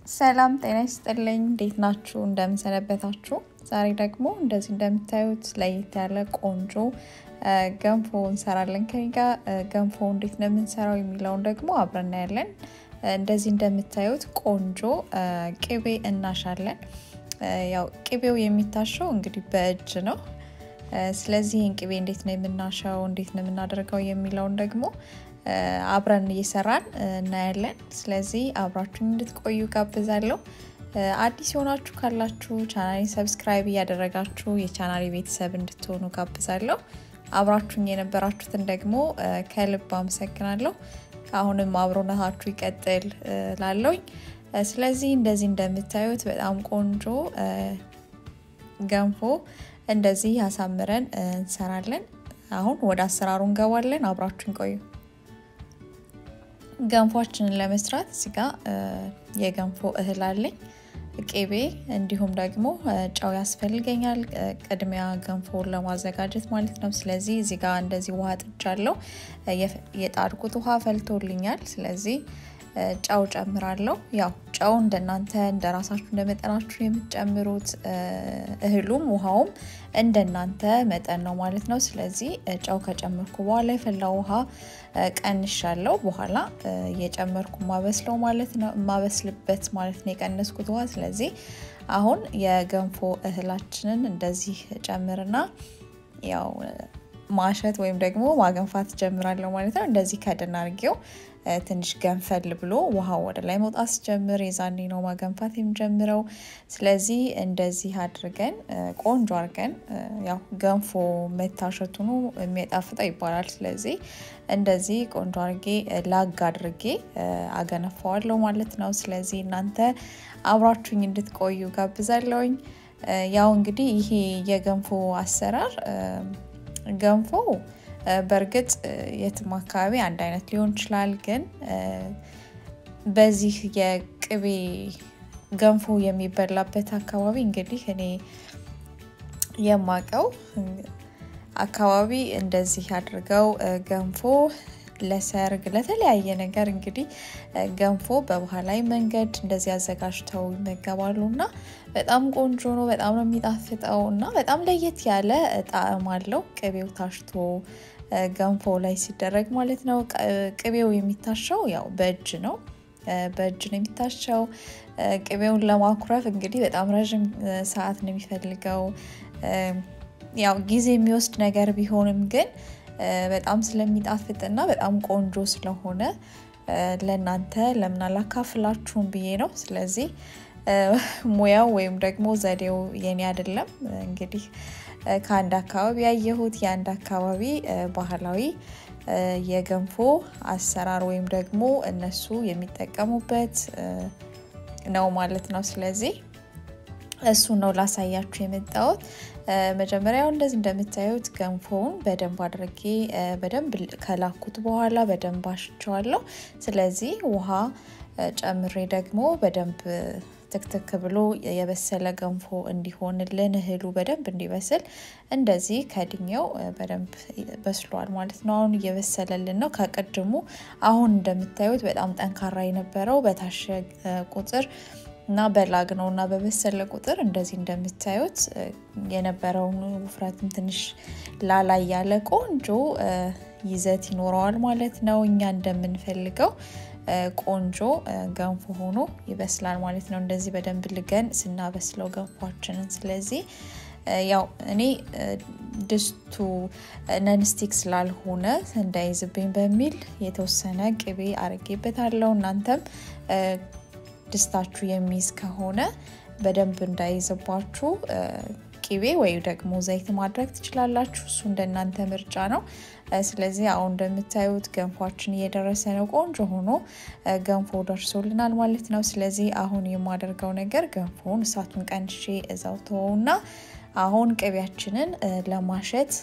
ሰላም ጤና ይስጥልኝ። እንዴት ናችሁ? እንደምንሰነበታችሁ። ዛሬ ደግሞ እንደዚህ እንደምታዩት ለየት ያለ ቆንጆ ገንፎ እንሰራለን። ከኔ ጋር ገንፎ እንዴት ነው የምንሰራው የሚለውን ደግሞ አብረን እናያለን። እንደዚህ እንደምታዩት ቆንጆ ቅቤ እናሻለን። ያው ቅቤው የሚታሸው እንግዲህ በእጅ ነው። ስለዚህ ይህን ቅቤ እንዴት ነው የምናሸው፣ እንዴት ነው የምናደርገው የሚለውን ደግሞ አብረን እየሰራን እናያለን። ስለዚህ አብራችሁን እንድትቆዩ ጋብዛለሁ። አዲስ የሆናችሁ ካላችሁ ቻናሌን ሰብስክራይብ እያደረጋችሁ የቻናሌ ቤተሰብ እንድትሆኑ ጋብዛለሁ። አብራችሁን የነበራችሁትን ደግሞ ከልብ አመሰግናለሁ። አሁንም አብሮነታችሁ ይቀጥል ላለውኝ። ስለዚህ እንደዚህ እንደምታዩት በጣም ቆንጆ ገንፎ እንደዚህ ያሳምረን እንሰራለን። አሁን ወደ አሰራሩ እንገባለን። አብራችሁን ቆዩ። ገንፏችንን ለመስራት እዚህ ጋ የገንፎ እህል አለኝ፣ ቅቤ እንዲሁም ደግሞ ጨው ያስፈልገኛል። ቅድሚያ ገንፎውን ለማዘጋጀት ማለት ነው። ስለዚህ እዚህ ጋ እንደዚህ ውሃ ጥጃለሁ። የጣድቁት ውሃ ፈልቶልኛል። ስለዚህ ጨው ጨምራለሁ። ያው ጨው እንደናንተ እንደ ራሳችሁ እንደ መጠናችሁ የምትጨምሩት እህሉም ውሃውም እንደናንተ መጠን ነው ማለት ነው። ስለዚህ ጨው ከጨመርኩ በኋላ የፈላ ውሃ ቀንሻለሁ። በኋላ እየጨመርኩ ማበስለው ማለት ነው የማበስልበት ማለት ነው የቀነስኩት ውሃ። ስለዚህ አሁን የገንፎ እህላችንን እንደዚህ ጨምርና ያው ማሸት ወይም ደግሞ ማገንፋት ጀምራለሁ ማለት ነው። እንደዚህ ከድን አድርጌው ትንሽ ገንፈል ብሎ ውሃው ወደ ላይ መውጣት ሲጀምር የዛኔ ነው ማገንፋት የምጀምረው። ስለዚህ እንደዚህ አድርገን ቆንጆ አድርገን ያው ገንፎ መታሸቱ ነው የሚጣፍጠው ይባላል። ስለዚህ እንደዚህ ቆንጆ አድርጌ ላግ አድርጌ አገነፋዋለሁ ማለት ነው። ስለዚህ እናንተ አብራችሁኝ እንድትቆዩ ጋብዛለሁኝ። ያው እንግዲህ ይሄ የገንፎ አሰራር ገንፎ በእርግጥ የትም አካባቢ አንድ አይነት ሊሆን ይችላል። ግን በዚህ የቅቤ ገንፎ የሚበላበት አካባቢ እንግዲህ እኔ የማቀው አካባቢ እንደዚህ አድርገው ገንፎ ለሰርግ ለተለያየ ነገር እንግዲህ ገንፎ በባህላዊ መንገድ እንደዚህ አዘጋጅተው ይመገባሉ እና በጣም ቆንጆ ነው። በጣም ነው የሚጣፍጠው እና በጣም ለየት ያለ ጣዕም አለው። ቅቤው ታሽቶ ገንፎ ላይ ሲደረግ ማለት ነው። ቅቤው የሚታሸው ያው በእጅ ነው፣ በእጅ ነው የሚታሸው። ቅቤውን ለማኩረፍ እንግዲህ በጣም ረዥም ሰዓት ነው የሚፈልገው። ያው ጊዜ የሚወስድ ነገር ቢሆንም ግን በጣም ስለሚጣፍጥና በጣም ቆንጆ ስለሆነ ለእናንተ ለምን አላካፍላችሁም ብዬ ነው። ስለዚህ ሙያው ወይም ደግሞ ዘዴው የኔ አይደለም። እንግዲህ ከአንድ አካባቢ ያየሁት የአንድ አካባቢ ባህላዊ የገንፎ አሰራር ወይም ደግሞ እነሱ የሚጠቀሙበት ነው ማለት ነው። ስለዚህ እሱ ነው ላሳያችሁ የመጣሁት። መጀመሪያው እንደዚህ እንደምታዩት ገንፎውን በደንብ አድርጌ በደንብ ከላኩት በኋላ በደንብ አሽቸዋለሁ። ስለዚህ ውሃ ጨምሬ ደግሞ በደንብ ትክትክ ብሎ የበሰለ ገንፎ እንዲሆንልን እህሉ በደንብ እንዲበስል እንደዚህ ከድኛው በደንብ በስሏል ማለት ነው። አሁን እየበሰለልን ነው ከቅድሙ። አሁን እንደምታዩት በጣም ጠንካራ የነበረው በታሸ ቁጥር እና በላግ ነው እና በበሰለ ቁጥር እንደዚህ እንደምታዩት የነበረውን ውፍረትም ትንሽ ላላ ያለ ቆንጆ ይዘት ይኖረዋል ማለት ነው። እኛ እንደምንፈልገው ቆንጆ ገንፎ ሆኖ ይበስላል ማለት ነው። እንደዚህ በደንብ ልገን ስናበስለው ገንፏችንን። ስለዚህ ያው እኔ ድስቱ ነንስቲክ ስላልሆነ እንዳይዝብኝ በሚል የተወሰነ ቅቤ አርጌበታለሁ። እናንተም ድስታችሁ የሚይዝ ከሆነ በደንብ እንዳይዝባችሁ ቅቤ ወይ ደግሞ ዘይት ማድረግ ትችላላችሁ። እሱ እንደናንተ ምርጫ ነው። ስለዚህ አሁን እንደምታዩት ገንፏችን እየደረሰ ነው። ቆንጆ ሆኖ ገንፎ ደርሶልናል ማለት ነው። ስለዚህ አሁን የማደርገው ነገር ገንፎውን እሳቱን ቀንሼ እዛው ተወውና አሁን ቅቤያችንን ለማሸት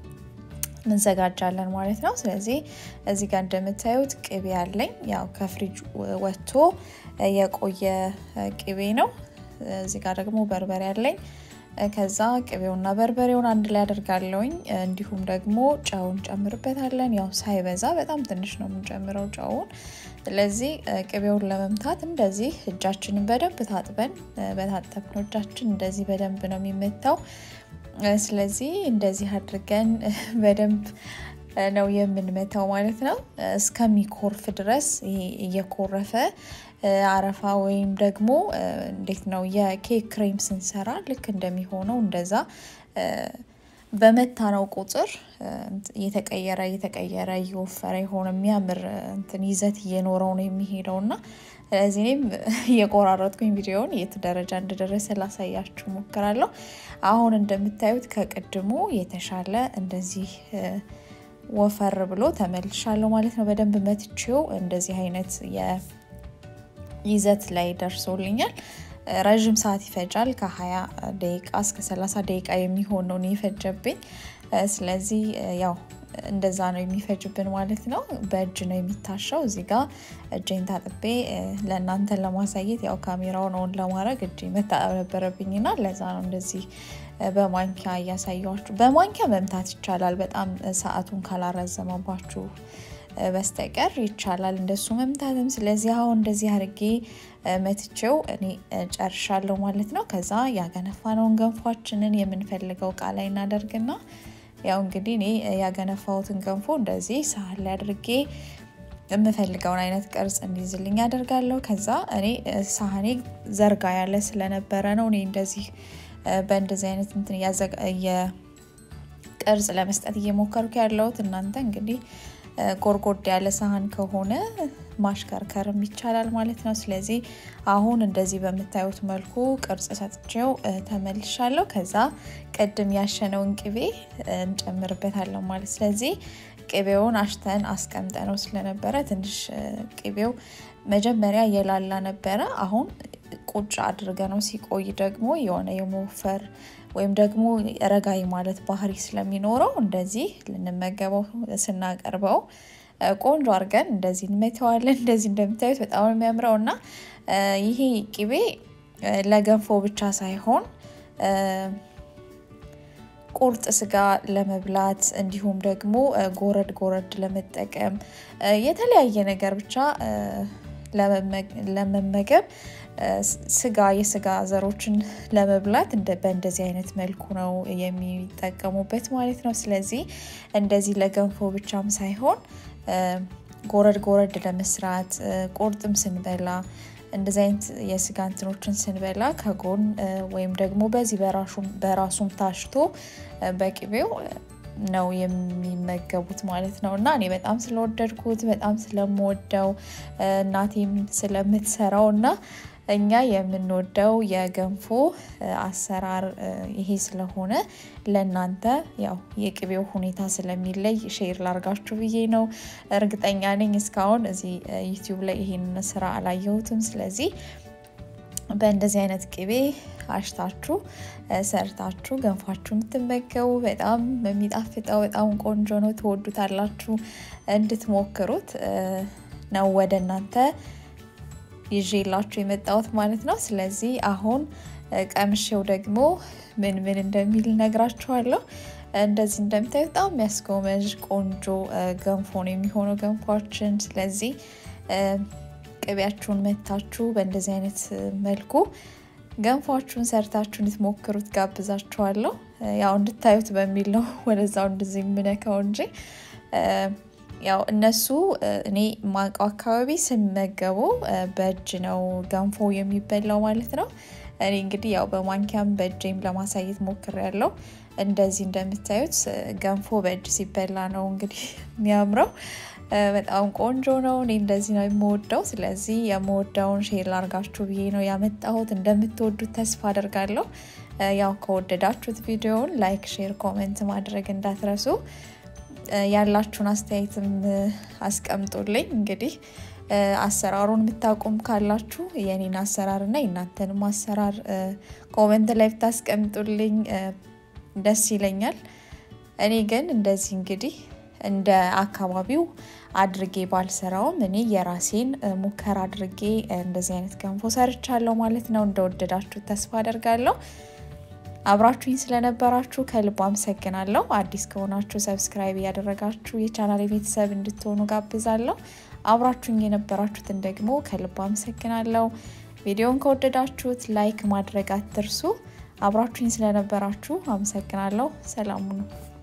እንዘጋጃለን ማለት ነው። ስለዚህ እዚህ ጋር እንደምታዩት ቅቤ አለኝ። ያው ከፍሪጅ ወጥቶ የቆየ ቅቤ ነው። እዚህ ጋር ደግሞ በርበሬ አለኝ። ከዛ ቅቤውና በርበሬውን አንድ ላይ አደርጋለሁኝ። እንዲሁም ደግሞ ጨውን ጨምርበታለን። ያው ሳይበዛ በጣም ትንሽ ነው የምንጨምረው ጨውን። ስለዚህ ቅቤውን ለመምታት እንደዚህ እጃችንን በደንብ ታጥበን በታጠብነው እጃችን እንደዚህ በደንብ ነው የሚመታው። ስለዚህ እንደዚህ አድርገን በደንብ ነው የምንመታው ማለት ነው። እስከሚኮርፍ ድረስ ይሄ እየኮረፈ አረፋ ወይም ደግሞ እንዴት ነው የኬክ ክሬም ስንሰራ ልክ እንደሚሆነው እንደዛ በመታነው ቁጥር እየተቀየረ እየተቀየረ እየወፈረ የሆነ የሚያምር እንትን ይዘት እየኖረው ነው የሚሄደው እና ስለዚህ እኔም እየቆራረጥኩኝ ቪዲዮውን የት ደረጃ እንደደረሰ ላሳያችሁ ሞክራለሁ። አሁን እንደምታዩት ከቅድሙ የተሻለ እንደዚህ ወፈር ብሎ ተመልሻለሁ ማለት ነው። በደንብ መትቼው እንደዚህ አይነት የይዘት ላይ ደርሶልኛል። ረዥም ሰዓት ይፈጃል። ከ20 ደቂቃ እስከ 30 ደቂቃ የሚሆን ነው የፈጀብኝ። ስለዚህ ያው እንደዛ ነው የሚፈጅብን ማለት ነው። በእጅ ነው የሚታሸው። እዚህ ጋር እጄን ታጥቤ ለእናንተ ለማሳየት ያው ካሜራውን ኦን ለማድረግ እጄ መታጠብ ነበረብኝና ለዛ ነው እንደዚህ በማንኪያ እያሳየኋችሁ። በማንኪያ መምታት ይቻላል፣ በጣም ሰዓቱን ካላረዘመባችሁ በስተቀር ይቻላል እንደሱ መምታትም። ስለዚህ አሁን እንደዚህ አድርጌ መትቼው እኔ ጨርሻለሁ ማለት ነው። ከዛ ያገነፋነውን ገንፏችንን የምንፈልገው እቃ ላይ እናደርግና ያው እንግዲህ እኔ ያገነፋሁትን ገንፎ እንደዚህ ሳህን ላይ አድርጌ የምፈልገውን አይነት ቅርጽ እንዲይዝልኝ ያደርጋለሁ። ከዛ እኔ ሳህኔ ዘርጋ ያለ ስለነበረ ነው እኔ እንደዚህ በእንደዚህ አይነት እንትን ቅርጽ ለመስጠት እየሞከርኩ ያለሁት። እናንተ እንግዲህ ጎርጎድ ያለ ሳህን ከሆነ ማሽከርከርም ይቻላል ማለት ነው። ስለዚህ አሁን እንደዚህ በምታዩት መልኩ ቅርጽ ሰጥቼው ተመልሻለሁ። ከዛ ቅድም ያሸነውን ቅቤ እንጨምርበታለን ማለት ስለዚህ ቅቤውን አሽተን አስቀምጠ ነው ስለነበረ ትንሽ ቅቤው መጀመሪያ የላላ ነበረ። አሁን ቁጭ አድርገ ነው ሲቆይ ደግሞ የሆነ የመወፈር ወይም ደግሞ ረጋይ ማለት ባህሪ ስለሚኖረው እንደዚህ ልንመገበው ስናቀርበው ቆንጆ አድርገን እንደዚህ እንመተዋለን። እንደዚህ እንደምታዩት በጣም የሚያምረው እና ይሄ ቅቤ ለገንፎ ብቻ ሳይሆን ቁርጥ ስጋ ለመብላት እንዲሁም ደግሞ ጎረድ ጎረድ ለመጠቀም የተለያየ ነገር ብቻ ለመመገብ ስጋ የስጋ ዘሮችን ለመብላት በእንደዚህ አይነት መልኩ ነው የሚጠቀሙበት ማለት ነው። ስለዚህ እንደዚህ ለገንፎ ብቻም ሳይሆን ጎረድ ጎረድ ለመስራት ቁርጥም ስንበላ እንደዚህ አይነት የስጋ እንትኖችን ስንበላ ከጎን ወይም ደግሞ በዚህ በራሱም ታሽቶ በቅቤው ነው የሚመገቡት ማለት ነው። እና እኔ በጣም ስለወደድኩት በጣም ስለምወደው እናቴም ስለምትሰራው እና እኛ የምንወደው የገንፎ አሰራር ይሄ ስለሆነ ለእናንተ ያው የቅቤው ሁኔታ ስለሚለይ ሼር ላርጋችሁ ብዬ ነው። እርግጠኛ ነኝ እስካሁን እዚህ ዩቲዩብ ላይ ይሄን ስራ አላየሁትም። ስለዚህ በእንደዚህ አይነት ቅቤ አሽታችሁ ሰርታችሁ ገንፏችሁ የምትመገቡ በጣም የሚጣፍጠው በጣም ቆንጆ ነው። ትወዱታላችሁ። እንድትሞክሩት ነው ወደ እናንተ ይዤላችሁ የመጣሁት ማለት ነው። ስለዚህ አሁን ቀምሼው ደግሞ ምን ምን እንደሚል ነግራችኋለሁ። እንደዚህ እንደምታዩት በጣም የሚያስጎመዥ ቆንጆ ገንፎ ነው የሚሆነው ገንፏችን። ስለዚህ ቅቤያችሁን መታችሁ በእንደዚህ አይነት መልኩ ገንፏችሁን ሰርታችሁ እንድትሞክሩት ጋብዛችኋለሁ። ያው እንድታዩት በሚል ነው ወደዛው እንደዚህ የምነካው እንጂ ያው እነሱ እኔ ማውቀው አካባቢ ስመገቡ በእጅ ነው ገንፎ የሚበላው ማለት ነው። እኔ እንግዲህ ያው በማንኪያም በእጄም ለማሳየት ሞክሬያለሁ። እንደዚህ እንደምታዩት ገንፎ በእጅ ሲበላ ነው እንግዲህ የሚያምረው። በጣም ቆንጆ ነው። እኔ እንደዚህ ነው የምወደው። ስለዚህ የምወደውን ሼር ላርጋችሁ ብዬ ነው ያመጣሁት። እንደምትወዱት ተስፋ አደርጋለሁ። ያው ከወደዳችሁት ቪዲዮውን ላይክ፣ ሼር፣ ኮሜንት ማድረግ እንዳትረሱ። ያላችሁን አስተያየትም አስቀምጡልኝ። እንግዲህ አሰራሩን የምታውቁም ካላችሁ የኔን አሰራር እና የእናንተንም አሰራር ኮመንት ላይ ብታስቀምጡልኝ ደስ ይለኛል። እኔ ግን እንደዚህ እንግዲህ እንደ አካባቢው አድርጌ ባልሰራውም እኔ የራሴን ሙከራ አድርጌ እንደዚህ አይነት ገንፎ ሰርቻለሁ ማለት ነው። እንደወደዳችሁ ተስፋ አደርጋለሁ። አብራችሁኝ ስለነበራችሁ ከልብ አመሰግናለሁ። አዲስ ከሆናችሁ ሰብስክራይብ እያደረጋችሁ የቻናል ቤተሰብ እንድትሆኑ ጋብዛለሁ። አብራችሁኝ የነበራችሁትን ደግሞ ከልብ አመሰግናለሁ። ቪዲዮን ከወደዳችሁት ላይክ ማድረግ አትርሱ። አብራችሁኝ ስለነበራችሁ አመሰግናለሁ። ሰላሙ ነው።